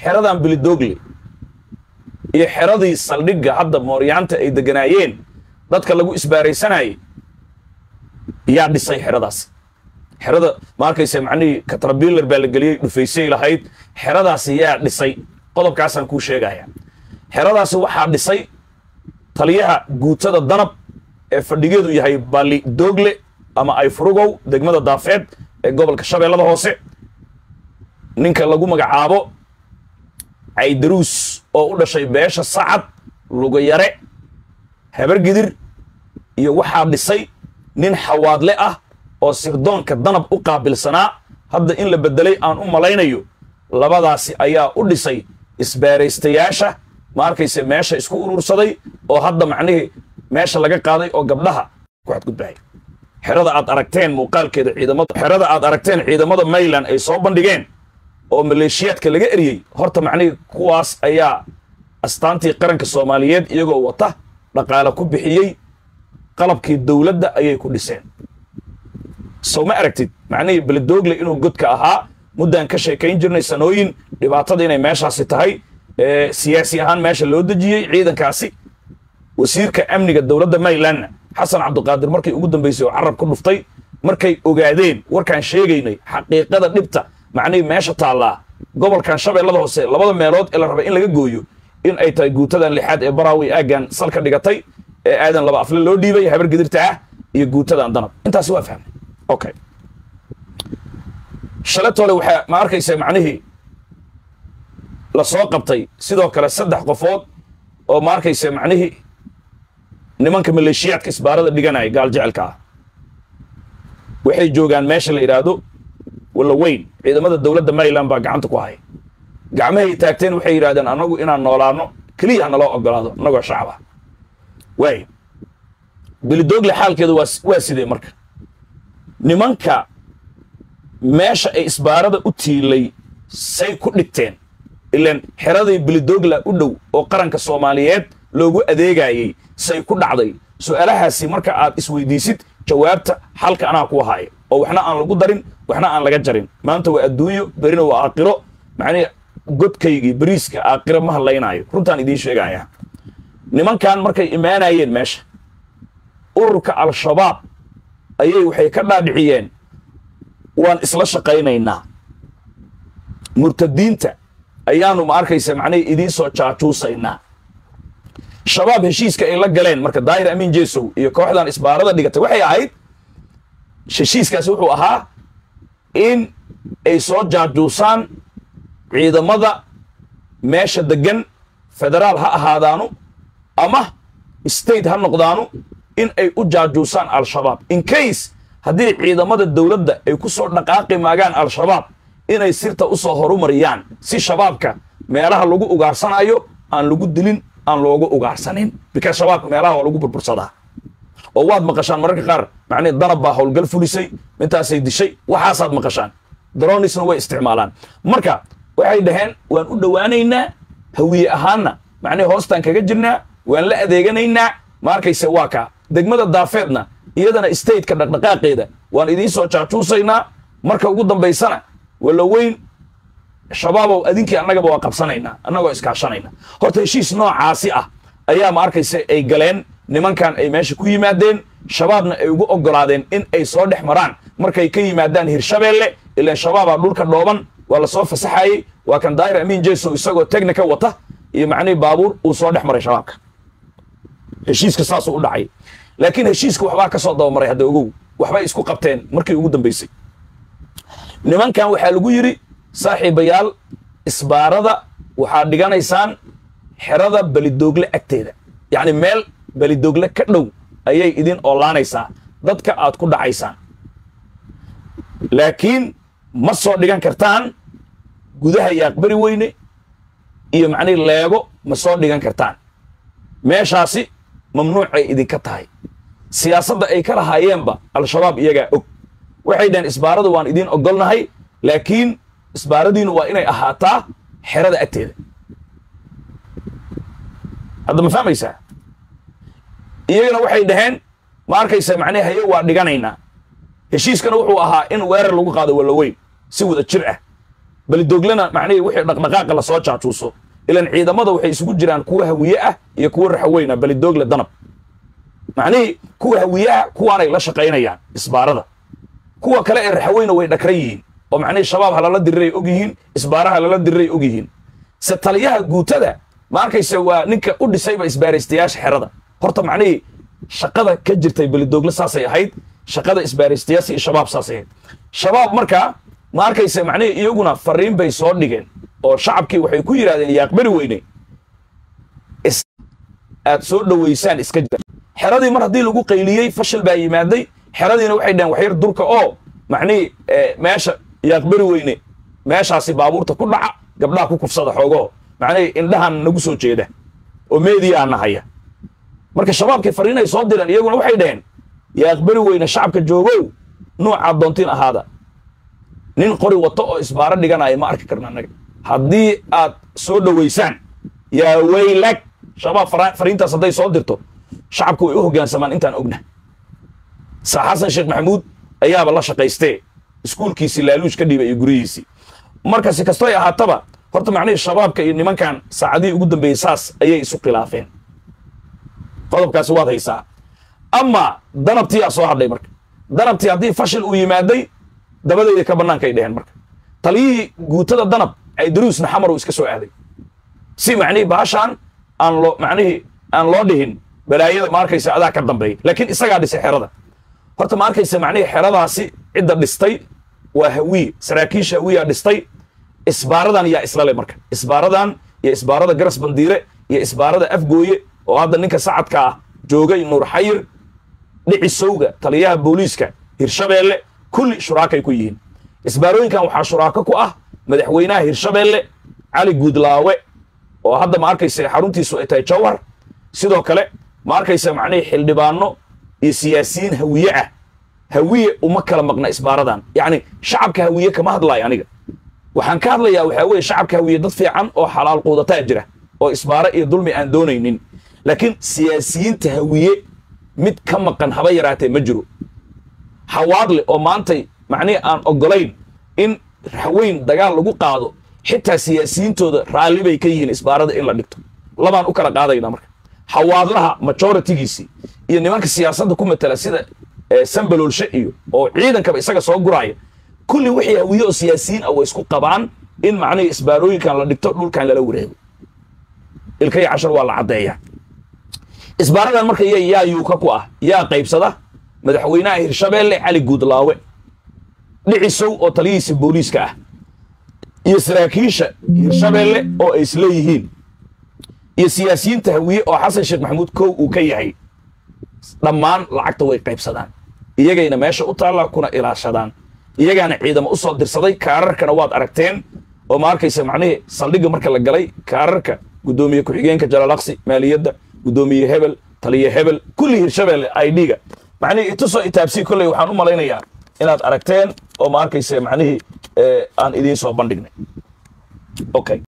xeradan bilidoogle iyo xeradii saldhigga hadda mooryaanta ay deganaayeen dadka lagu isbaaraysanayay yaa dhisay xeradaas xerada ma arkaysa macnihii katrabiilar baa la geliyey dhufaysay lahayd xeradaasi yaa dhisay qodobkaasaan kuu sheegaya xeradaasi waxaa dhisay taliyaha guutada danab ee fadhigeedu yahay bali doogle ama ayfurugow degmada daafeed ee gobolka shabeellada hoose ninka lagu magacaabo caydaruus oo u dhashay beesha sacad lugayare habargidir iyo waxaa dhisay nin xawaadle ah oo sirdoonka danab u qaabilsanaa hadda in la beddelay aan u malaynayo labadaasi ayaa u dhisay isbaaraystayaasha ma arkayse meesha isku urursaday oo hadda macnihii meesha laga qaaday oo gabdhaha ku xadgudbahay xerada aad aragteen muuqaalkeeda ciidamada xerada aad aragteen ciidamada mayland ay soo bandhigeen oo maleeshiyaadka laga eriyey horta macnihii kuwaas ayaa astaantii qaranka soomaaliyeed iyagoo wata dhaqaale ku bixiyey qalabkii dowladda ayay ku dhiseen sow ma aragtid macnihii beledoogle inuu godka ahaa muddaan ka sheekayn jirnay sanooyin dhibaatada inay meeshaasi tahay siyaasi ahaan meesha loo dejiyey ciidankaasi wasiirka amniga dowladda maylandna xasan cabdiqaadir markay ugu dambaysay oo carab ku dhuftay markay ogaadeen warkaan sheegaynay xaqiiqada dhibta macnihii meesha taallaa gobolkan shabeellada hoose labada meelood ee la rabay in laga gooyo in ay tahay guutadan lixaad ee baraawi aaggan salka dhigatay ee aadan laba afle loo dhiibay habar gedirta ah iyo guutadan danab intaasi waa fahmay okay shaletole waxaa ma arkaysa macnihii la soo qabtay sidoo kale saddex qofood oo ma arkaysa macnihii nimanka maleeshiyaadka isbaarada dhiganaya gaal jecelka ah waxay joogaan meesha la yidhaahdo walla weyn ciidamada dowladda maryland baa gacanta ku haya gacmahay taagteen waxay yidhahdeen annagu inaan noolaano keliya ha naloo ogolaado annagoo shacab ah waay bilidoogle xaalkeeda waa waa sidee marka nimanka meesha ay isbaarada u tiilay say ku dhigteen ilaan xeradii bilidogla u dhow oo qaranka soomaaliyeed loogu adeegayey say ku dhacday su'aalahaasi marka aad isweydiisid jawaabta xalka anaa ku haya oo waxna aan lagu darin waxna aan laga jarin maanta waa adduunyo berina waa aaqiro macnihi godkaygii beriiska aaqiro ma hadlaynaayo runtaan idiin sheegaya nimankan markay imaanayeen meesha ururka al-shabaab ayay waxay ka dhaadhiciyeen waan isla shaqaynaynaa murtadiinta ayaanu ma arkaysa macnihii idiin soo jaajuusaynaa shabaab heshiiska ay la galeen marka daahir amiin jesow iyo kooxdan isbaarada dhigatay waxay ahayd heshiiskaasi wuxuu ahaa in ay soo jaajuusaan ciidamada meesha degan federaal ha ahaadaanu ama state ha noqdaanu in ay u jaajuusaan al-shabaab in case haddii ciidamada dowladda ay ku soo dhaqaaqi maagaan al-shabaab inay sirta u soo horumariyaan si shabaabka meelaha lagu ugaarsanayo aan lagu dilin aan loogu ugaarsanin bika shabaabka meelaha waa lagu burbursadaa oo waad maqashaan mararka qaar macnihi danab baa howlgal fulisay mintaasay dishay waxaasaad maqashaan dronisna way isticmaalaan marka waxay dhaheen waan u dhowaanaynaa hawiye ahaanna macnihi hoostaan kaga jirnaa waan la adeeganaynaa ma arkayse waa kaa degmada daafeedna iyadana stateka dhaqdhaqaaqeeda waan idiin soo jaajuusaynaa marka ugu dambaysana walla weyn shabaabow adinkii annagaba waa qabsanaynaa annagoo iskaashanayna horta heshiis noocaasi ah ayaa ma arkayse ay galeen nimankan ay meesha ku yimaadeen shabaabna ay ugu oggolaadeen in ay soo dhex maraan markay ka yimaadaan hirshabeelle ilaan shabaabaa dhulka dhooban waa la soo fasaxayey waa kan daahir amiin jesow isagoo technica wata iyo macnihii baabuur uu soo dhex maray shabaabka heshiiska saasuu u dhacay laakiin heshiiska waxbaa ka soo dabamaray hadda ogow waxbay isku qabteen markii ugu dambaysay nimankan waxaa lagu yidhi saaxiibayaal isbaarada waxaad dhiganaysaan xerada belidoogle agteeda yacni meel belidoogle ka dhow ayay idin oolaanaysaa dadka aad ku dhacaysaan laakiin ma soo dhigan kartaan gudaha yaaqbari weyne iyo macnihi leego ma soo dhigan kartaan meeshaasi mamnuucay idinka tahay siyaasadda ay ka lahaayeenba al-shabaab iyagaa og waxay dhaheen isbaaradu waan idiin ogolnahay laakiin isbaaradiinu waa inay ahaataa xerada agteeda hadda ma fahmaysaa iyagana waxay dhaheen ma arkaysa macnihi haye waa dhiganaynaa heshiiskana wuxuu ahaa in weerar lagu qaado wallaweyn si wada jir ah belidoglena macnihii wixii dhaqdhaqaaqa lasoo jaajuuso ilan ciidamada waxay isugu jiraan kuwa hawiye ah iyo kuwa raxaweyna belidogle danab macnihii kuwa hawiyaha kuwaanay la shaqaynayaan isbaarada kuwa kale ee raxaweyna way dhakran yihiin oo macnihii shabaab halala diriray og yihiin isbaara halala diriray og yihiin se taliyaha guutada ma arkayse waa ninka u dhisayba isbaaraystayaasha xerada horta macnihii shaqada ka jirtay belidogle saasay ahayd shaqada isbaaraystayaasha iyo shabaab saasay ahayd shabaab markaa ma arkayse macnihii iyaguna fariin bay soo dhigeen oo shacabkii waxay ku yidhahdeen yaaqbari weyne aad soo dhoweysaan iska jira xeradii mar haddii lagu qayliyey fashil baa yimaaday xeradiina waxay dhaheen waxyar durka oo macnihii meesha yaaqbari weyne meeshaasi baabuurta ku dhaca gabdhaha ku kufsada xoogoo macnihii indhahan nagu soo jeeda oo meediyaa nahaya marka shabaabkii fariin ay soo direen iyaguna waxay dhaheen yaaqbari weyne shacabka joogow nuucaad doontiin ahaada nin qori wato oo isbaaro dhiganaya ma arki karna annaga haddii aad soo dhoweysaan yaa weylag shabaab fariintaas hadday soo dirto shacabku way u hoggaansamaan intaan ogna saa xasan sheekh maxamuud ayaaba la shaqaystee iskuulkiisii laaluuj ka dhiiba iyo guryihiisii marka si kastoy ahaataba horta macnihii shabaabka iyo nimankan saacadihii ugu dambeeyey saas ayay isu khilaafeen qodobkaasi waad haysaa ama danabtiyaa soo hadhay marka danabtii haddii fashil uu yimaaday dabadeyda ka bannaankay dheheen marka taliyihii guutada danab aydaruusna xamar uu iska soo aaday si macnihii baashaan aan loo macnihii aan loo dhihin balaayada ma arkaysa adaa ka dambeeya laakiin isagaa dhisay xerada horta ma arkaysa macnihii xeradaasi cidda dhistay waa hawiye saraakiisha hawiyaa dhistay isbaaradan yaa islale marka isbaaradan iyo isbaarada garas bandiire iyo isbaarada afgooye oo hadda ninka sacadka ah joogay nuur xayir dhicisowga taliyaha booliiska hirshabeelle kulli shuraakay ku yihiin isbaarooyinkan waxaa shuraako ku ah madaxweynaha hirshabeelle cali guudlaawe oo hadda ma arkaysa xaruntiisu ay tahay jawhar sidoo kale ma arkaysa macnihii xildhibaano iyo siyaasiyiin hawiye ah hawiye uma kala maqna isbaaradan yacni shacabka hawiye kama hadlaayo aniga waxaan ka hadlayaa waxaa weeye shacabka hawiye dad fiican oo xalaal quudataa jira oo isbaaro iyo dulmi aan doonaynin laakiin siyaasiyiinta hawiye mid ka maqan haba yaraatee ma jiro hawaadle oo maantay macnihii aan oggolayn in raxweyn dagaal lagu qaado xitaa siyaasiyiintooda raalli bay ka yihiin isbaarada in la dhigto labaan u kala qaadayna marka hawaadlaha majoritigiisii iyo nimanka siyaasadda ku matala sida sambaloolshe iyo oo ciidankaba isaga soo guraaya kulli wixii hawiye oo siyaasiyiin ah way isku qabaan in macnihii isbaarooyinkan la dhigto dhulkan lala wareego ilka iyo cashar waa la caddeeyaa isbaaradan marka y yaa yuuka ku ah yaa qaybsada madaxweynaha hirshabeelle cali guudlaawe dhicisow oo taliyihiisa booliiska ah iyo saraakiisha hirshabeelle oo ay isleeyihiin iyo siyaasiyiinta hawiye oo xasan sheekh maxamuud kow uu ka yahay dhammaan lacagta way qaybsadaan iyagayna meesha u taallaa kuna ilaashadaan iyagaana ciidamo u soo dirsaday kaararkana waad aragteen oo ma arkaysa macnihii saldhigga marka la galay kaararka guddoomiye ku-xigeenka jalaalaqsi maaliyadda guddoomiye hebel taliye hebel kulli hirshabeelle idga macnihii itusoo itaabsii kolley waxaan u malaynayaa inaad aragteen oo ma arkaysa macnihii aan idiin soo bandhignay okay